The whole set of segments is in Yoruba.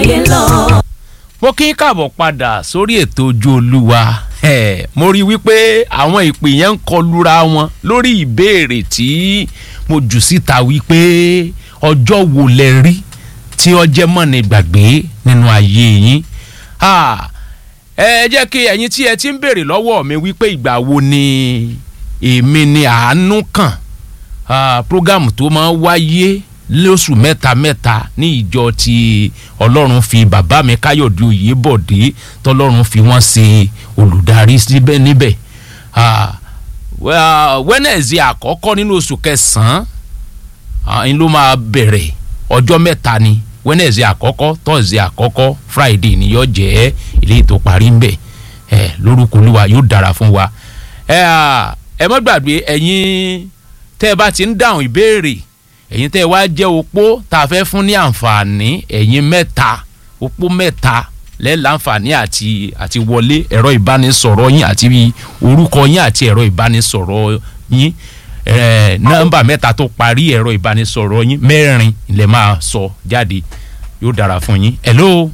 ayé lọ. mo kí n káàbọ̀ padà sórí ètò ojú olúwa Eh, mo rí i wípé àwọn ìpè yẹn ń kọlura wọn lórí ìbéèrè tí mo jù síta wípé ọjọ́ wo lẹ rí tí ọjẹ́ mọ̀nì gbàgbé nínú ayé yín Ah, ẹ jẹ́ kí ẹ̀yin tí ẹ ti ń béèrè lọ́wọ́ mi wípé ìgbà wo ni èmi ni àánú kàn Ah, program tó máa ń wáyé lóṣù mẹ́ta mẹ́ta ní ìjọ tí ọlọ́run fi bàbá mi káyọ̀dé oyèbọ̀dé tọ́lọ́run fi wọ́n ṣe olùdarí síbẹ̀ níbẹ̀ Ah, wẹ́- Wednesday àkọ́kọ́ nínú oṣù kẹsàn-án ah, ń ló máa bẹ̀rẹ̀ ọjọ́ mẹ́ta ni Wednesday àkọ́kọ́ Thursday àkọ́kọ́ Friday ni yóò jẹ́ ilé tó parí ń bẹ̀ ẹ lórúkọ olúwa yóò dára fún wa ẹ à, ẹ má gbàgbé ẹ̀yin tẹ́ ẹ bá ti ń dáhùn ìbéèrè ẹ̀yin tẹ́ ẹ wá jẹ́ opó tá a fẹ́ fún ní àǹfààní ẹ̀yin mẹ́ta opó mẹ́ta lẹ́ẹ̀láǹfààní àti àti wọlé ẹ̀rọ ìbánisọ̀rọ̀ yín àti orúkọ yín àti ẹ̀rọ ìbánisọ̀rọ̀ yín ẹ̀ nọ́mbà mẹ́ta tó parí ẹ̀rọ ìbánisọ̀rọ̀ yín mẹ́rin lè máa sọ jáde yóò dára fún yín hello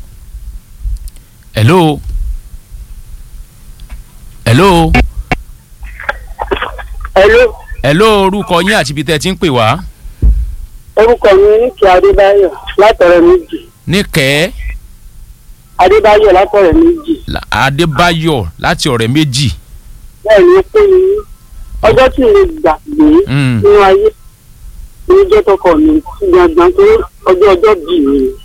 hello hello Hello, hello orúkọ yín àti ibi tẹ́ ẹ ti ń pè wá orúkọ mi ní kí Adébáyọ̀ látọ̀rẹ́ méjì. níkẹ́ Adébáyọ̀ látọ̀rẹ́ méjì. adébáyọ̀ láti ọ̀rẹ́ méjì Bẹ́ẹ̀ ni ó pé mi ní ọjọ́ tí mo gbàgbé Mm. nínú ayé ní jẹ́ tọkọ mi gbàgbọ́n tó ọjọ́ ọjọ́ bì mí. ni.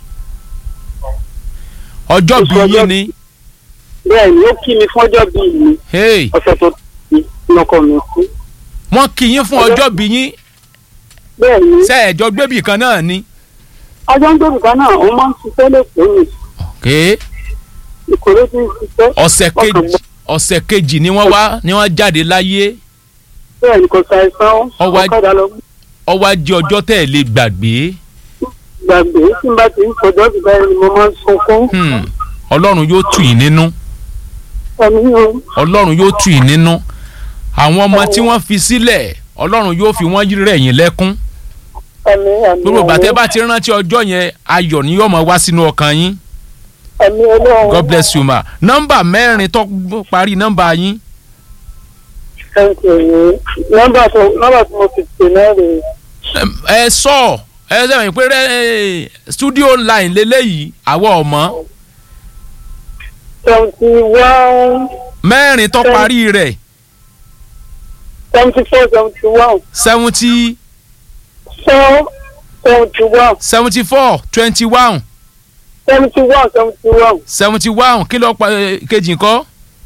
ọjọ́ Oṣù bí yín ọjọ́- ni Bẹ́ẹ̀ ni ó kí mi fún ọjọ́ bì mí hey, ọ̀sẹ̀ tó ti lọkọ mi kú. wọ́n kí yín fún Ọjọ́- ọjọ́ bí yín Bẹ́ẹ̀ ni sẹ́ẹ̀jọ́ gbébì kan náà ni ọjọ́ ń gbèrú kan náà wọ́n máa ń ṣiṣẹ́ lẹ́kọ̀ọ́ mi. okay. Ìkórè ti ń ṣiṣẹ́. ọ̀sẹ̀ Ọkàn kejì gbọ́- ọ̀sẹ̀ kejì ni wọ́n wá ni wọ́n jáde láyé Bẹ́ẹ̀ ni kò ṣàìsàn Ọwọ́- ọ̀kadà lọ ọwọ́ ajé ọjọ́ tẹ̀ lè gbàgbé gbàgbé tí n bá ti ń sọjọ́ ti báyìí ni mo máa ń sunkún. Hmm. ọlọ́run yóò tù yín nínú Ẹ̀mí o. ọlọ́run yóò tù yín nínú àwọn ọmọ tí wọ́n fi sílẹ̀ ọlọ́run yóò fi wọ́n rẹ̀ yín lẹ́kún ẹ̀mí ẹ̀mí gbogbo ìgbà tẹ́ ẹ̀mí bá ti rántí ọjọ́ yẹn ayọ̀ ni yóò máa wá sínú ọkàn yín ẹ̀mí ọlọ́run. God bless you ma nọ́mbà mẹ́rin tó parí nọ́mbà yín Thank you. nọ́mbà tó nọ́mbà tí mo fi pè náà rè Em, ẹ sọ ẹ sẹ́wọ̀n pé rẹ studio line lélẹ́yìí àwọ̀ ọ̀mọ́ seventy one mẹ́rin tó parí rẹ̀ seventy four seventy one seventy four seventy one seventy four twenty one seventy one seventy one seventy one kí ló pa eh, kejì ńkọ́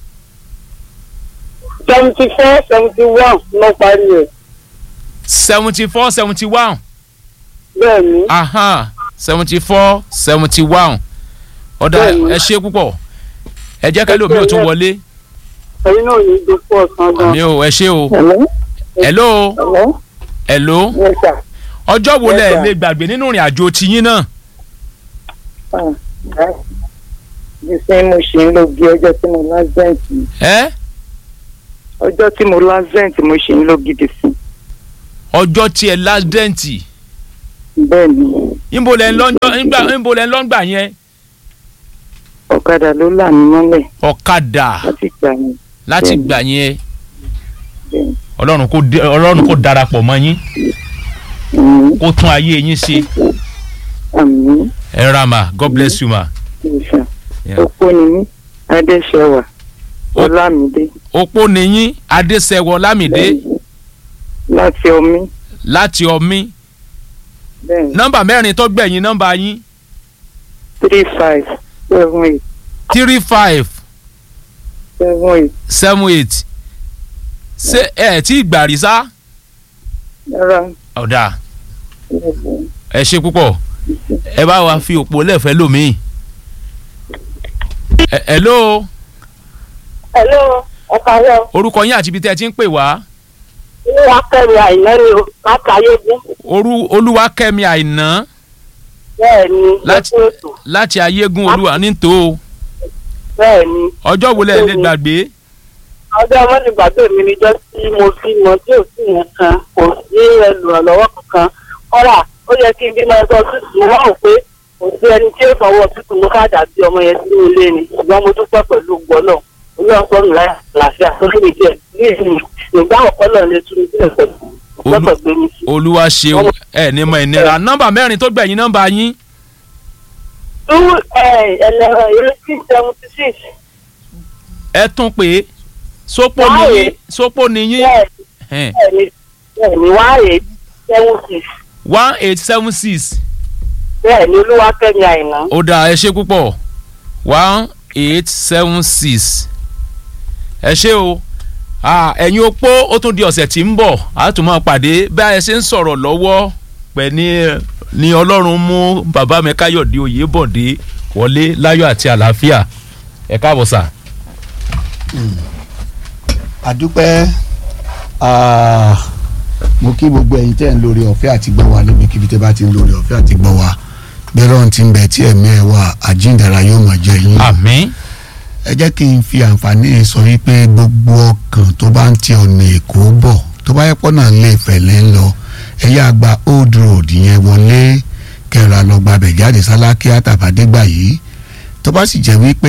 seventy four seventy one ló parí ẹ̀ seventy four seventy one bẹ́ẹ̀ ni aha seventy four seventy one ọ̀dà Bẹ́ẹ̀ni. ẹ ṣe púpọ̀ ẹ jẹ́ kẹ́lẹ́ omi ò tún wọlé ẹ̀yin náà ní ìdókòwò ọ̀sán gan. mi ò ẹ ṣe o Hello? hello Hello? hello Yes, sir. ọjọ́ wo Yes, lẹ sir. lè gbàgbé nínú ìrìn àjò tiyín náà Ah, right. Bí sẹ́yìn mo ṣe ń lo bí ọjọ́ tí mo lásẹ̀ǹt ẹ ọjọ́ tí mo lásẹ̀ǹt mo ṣe ń lo gidi sí. ọjọ́ tí ẹ lásìdẹ́ǹtì Bẹ́ẹ̀ ni níbo lẹ ń lọ́njọ́ nígbà níbo lẹ ń lọ́ngbà yẹn ọ̀kadà ló là mí mọ́lẹ̀ ọ̀kadà láti gbà yẹn. láti Bẹ́ẹ̀ni. gbà yẹn Bẹ́ẹ̀ni. ọlọ́run kò dé- ọlọ́run kò darapọ̀ mọ́ yín Mm, kó tún ayé yín ṣe Àmín. ẹ ra ma God bless you ma. Ìṣà. Yeah. Opó ni mí. Adéṣẹwà. Ó- Ọlámídé. opó nìyín adéṣẹwọ lámìdé Láti omi. láti ọmí Bẹ́ẹ̀ni. nọ́mbà mẹ́rin tó gbẹ̀yìn nọ́mbà yín Three five seven eight three five seven eight. seven eight ṣé ẹ tí gbà rí sá Rárá. ọ̀dà ẹ ṣe púpọ̀ ẹ bá wa fi òpó lẹ́fẹ̀ẹ́ lómìn. Ẹ- hello Hello, ọ̀kàrẹ́ orúkọ yín àti ibi tí ẹ ti ń pè wá inú wa kẹ́mi àìná ni o, látàyégún. orú olúwakẹ́mi àìná Bẹ́ẹ̀ ni, Láti- lọ́sùn ètò. láti ayégún olúwa nítò Bẹ́ẹ̀ ni. ọjọ́ wo lẹ lè gbàgbé ọjọ́ mọ́nìgbàgbé mi níjọ́ tí mo bí mọ tí ò sí yẹn kan kò sí olùrànlọ́wọ́ kankan kọ́là ó yẹ kí n bí máa sọ sí mo wá ò pé kò sí ẹni tí ó fọwọ́ tuntun mú káàdà bí ọmọ yẹn sínú ilé ni ṣùgbọ́n mo dúpẹ́ pẹ̀lú gbọ́ náà olóò sọ̀rọ̀ láyà àlàáfíà sórí mi jẹ́ ní ìsìn ìgbà ọ̀pọ̀ náà lè tún mi sílẹ̀ pẹ̀lú lọ́pọ̀ gbé mi sí. olúwa ṣeun ẹ ní mọ ìnira nọ́mbà mẹ́rin tó gbẹ̀yìn nọ́mbà yín two ẹlẹ́rọ eighteen seventy six ẹ tún pé sópó ni Báyìí. yín sópó ni yín bẹ́ẹ̀ ni bẹ́ẹ̀ ni one eight seven six one eight seven six bẹ́ẹ̀ ni olúwakẹ́mi àìná. ó dáa ẹ ṣe púpọ̀ one eight seven six ẹ ṣe o Ah, ẹ̀yin opó ó tún di ọ̀sẹ̀ tí ń bọ̀ a tún máa pàdé bí a ṣe ń sọ̀rọ̀ lọ́wọ́ pẹ̀ ní ní ọlọ́run mú bàbá mi káyọ̀dé oyèbọ̀dé wọlé láyọ̀ àti àlàáfíà ẹ káàbọ̀ sà. àdúpẹ́ ah, mo kí gbogbo ẹ̀yin tẹ́ ń lórí ọ̀fẹ́ àti gbọ́ wa níbikíbi tẹ́ bá ti ń lórí ọ̀fẹ́ àti gbọ́ wa gbẹ́rọ̀ ti ń bẹ tí ẹ̀mí ẹ̀ wà àjíǹdàrà yóò máa jẹ yín. àmín ẹ jẹ́ kí n fi àǹfààní sọ wípé gbogbo ọkàn tó bá ń ti ọ̀nà èkó bọ̀ tó bá yẹ pọ́nà lè fẹ̀lẹ́ ń lọ ẹ̀yà àgbà old road yẹn wọlé kẹrà lọ gbàbẹ̀ jáde sálákíá tàbádégbà yìí tó bá sì jẹ́ wípé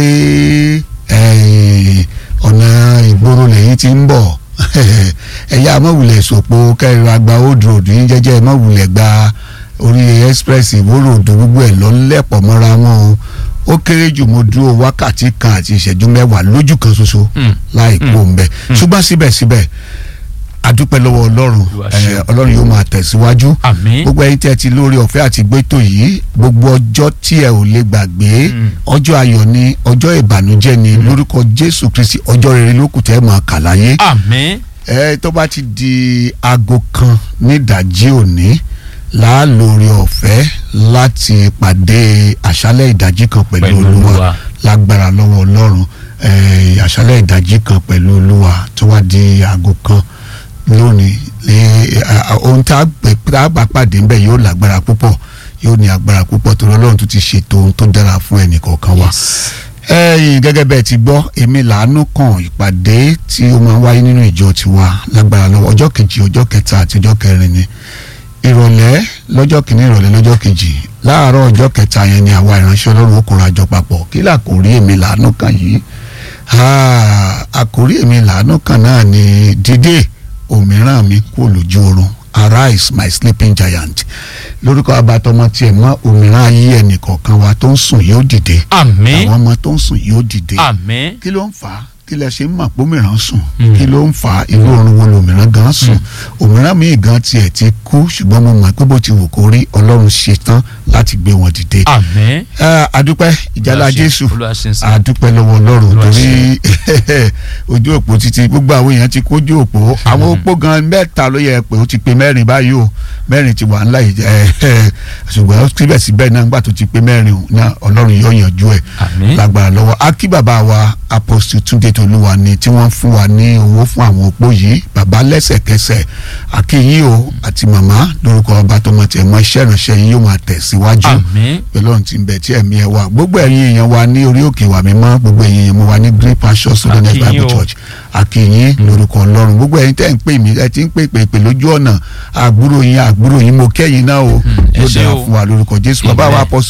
eh, ọ̀nà ìgboro lẹ́yìn ti ń bọ̀ ẹ̀yà mọ̀wulẹ̀ sòpò kẹrà àgbà old road yín jẹ́jẹ́ mọ̀wulẹ̀ gba orí express ìwóró òdò gbogbo ẹ̀ lọ́lẹ́pọ̀ mọ́ra wọn o ó kéré jù mo dúró wákàtí kan àti ìṣẹ́jú mẹ́wàá lójú kan ṣoṣo Mm. láì kó ń bẹ ṣùgbọ́n síbẹ̀síbẹ̀ adúpẹ́ lọ́wọ́ ọlọ́run Olúwa eh, ṣeun. ọlọ́run yóò máa tẹ̀síwájú àmín gbogbo ẹ̀yin tí ẹ ti lórí ọ̀fẹ́ àti gbẹ́tò yìí gbogbo ọjọ́ tí ẹ ò lè gbàgbé Mm. ọjọ́ ayọ̀ ni ọjọ́ ìbànújẹ́ ni lórúkọ jésù kristi ọjọ́ rere ló kù tẹ́ ẹ máa kà láyé àmín ẹ tó bá ti di aago kan nídàjí òní láàlórí ọ̀fẹ́ láti pàdé àṣálẹ̀ ìdájí kan pẹ̀lú Pẹ̀lú olúwa Olúwa. lágbára lọ́wọ́ ọlọ́run eh, àṣálẹ̀ ìdájí kan pẹ̀lú olúwa tó wá di aago kan lónìí lé a- a- ohun tá a gbé tá a bá pàdé ńbẹ yóò lágbára púpọ̀ yóò ní agbára púpọ̀ torí ọlọ́run tó ti ṣètò ohun tó dára fún ẹnì kọ̀ọ̀kan wa ẹ̀yin gẹ́gẹ́ bẹ́ẹ̀ ti gbọ́ èmi làánú kan ìpàdé tí ó máa ń wáyé nínú ìjọ tiwa lágbára lọ́wọ́ ọjọ́ kejì ọjọ́ kẹta àti ọjọ́ kẹrin ni ìrọ̀lẹ́ lọ́jọ́ kìíní ìrọ̀lẹ́ lọ́jọ́ kejì láàárọ̀ ọjọ́ kẹta yẹn ni àwa ìránṣẹ́ ọlọ́run ó kóra jọ papọ̀ kí làkórí èmi làánú kan yìí Ah, àkórí èmi làánú kan náà ni dídé òmíràn mi kú lójú oorun arise my sleeping giant lórúkọ abatọmọ tiẹ̀ mọ́ òmíràn ayé ẹnìkọ̀ọ̀kan wa tó ń sùn yóò dìde àmín àwọn ọmọ tó ń sùn yóò dìde àmín kí ló ń fà á kí lẹ ṣe ń mọ̀ pé òmíràn sùn Mm. kí ló ń fà á irú oorun wo lòmíràn gan sùn òmíràn míì gan tiẹ̀ ti kú ṣùgbọ́n mo mọ̀ pé bó ti wù kó rí ọlọ́run ṣe tán láti gbé wọn dìde. àmín Ah, adúpẹ́ ìjálá Olúwa ṣeun, jésù Olúwa ṣeun sí. adúpẹ́ lọ́wọ́ ọlọ́run Olúwa torí ojú òpó títí gbogbo àwọn èèyàn ti kójú òpó àwọn òpó gan mẹ́ta ló yẹ pé ó ti pé mẹ́rin báyìí o mẹ́rin ti wà ńlá yìí ẹ ṣùgbọ́n síbẹ̀síbẹ̀ náà nígbà tó ti pé mẹ́rin náà ọlọ́run yóò yanjú ẹ̀ àmín lágbára lọ́wọ́ akí bàbá wa apostle túnde tolúwa ni tí wọ́n fún wa ní owó fún àwọn opó yìí bàbá lẹ́sẹ̀kẹsẹ̀ akíyí o àti màmá lórúkọ ọba tó mọ̀ tẹ̀ mọ́ iṣẹ́ ìránṣẹ́ yìí yóò máa tẹ̀síwájú àmín pẹ̀lú ohun tí ń bẹ tí ẹ̀mí ẹ wà gbogbo ẹ̀yin èèyàn wa ní orí òkè wa mímọ́ gbogbo ẹ̀yin èèyàn mo wà ní green pasture student Akíyín bible o. church akíyín lórúkọ ọlọ́run gbogbo ẹ̀yin tẹ́ ń pè mí ẹ ti ń pè pè pè lójú ọ̀nà àgbúrò yín àgbúrò yín mo kẹ́yìn náà o ẹ yóò ṣé dára o. fún wa lórúkọ jésù bàbá wa Amen. apostle